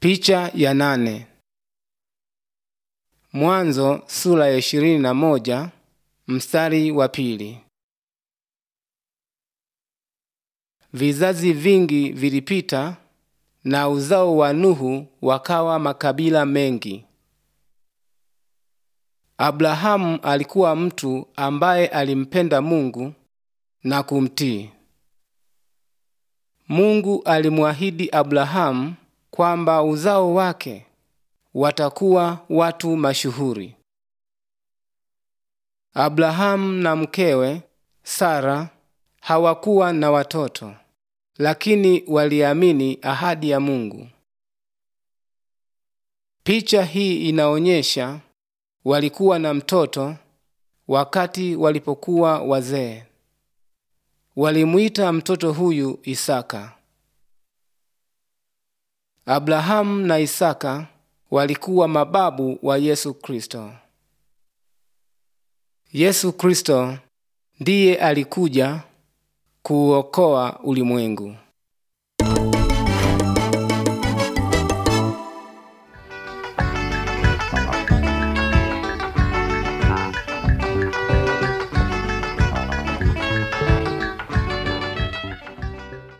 Picha ya nane. Mwanzo sura ya ishirini na moja mstari wa pili. Vizazi vingi vilipita na uzao wa Nuhu wakawa makabila mengi. Abrahamu alikuwa mtu ambaye alimpenda Mungu na kumtii. Mungu alimwahidi Abrahamu kwamba uzao wake watakuwa watu mashuhuri. Abrahamu na mkewe Sara hawakuwa na watoto, lakini waliamini ahadi ya Mungu. Picha hii inaonyesha walikuwa na mtoto wakati walipokuwa wazee. Walimuita mtoto huyu Isaka. Abrahamu na Isaka walikuwa mababu wa Yesu Kristo. Yesu Kristo ndiye alikuja kuuokoa ulimwengu.